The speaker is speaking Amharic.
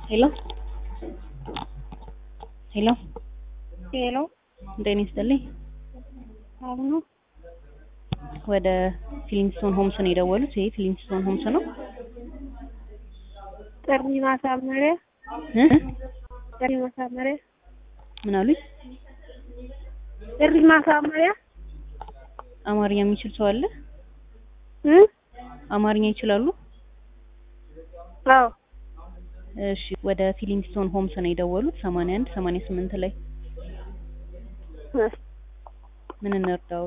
ሄሎ ሄሎ ሄሎ ጤና ይስጥልኝ። አሁኑ ወደ ፊሊንግስቶን ሆምስ ነው የደወሉት። ይሄ ፊሊንግስቶን ሆምስ ነው። ጥሪ ማሳመሪያ እ? ጥሪ ማሳመሪያ ምን አሉኝ? ጥሪ ማሳመሪያ አማርኛ የሚችል ሰው አለ? እ አማርኛ ይችላሉ? አዎ እሺ፣ ወደ ፊሊንግስቶን ሆምስ ነው የደወሉት። 81 88 ላይ እ ምን እንርዳው?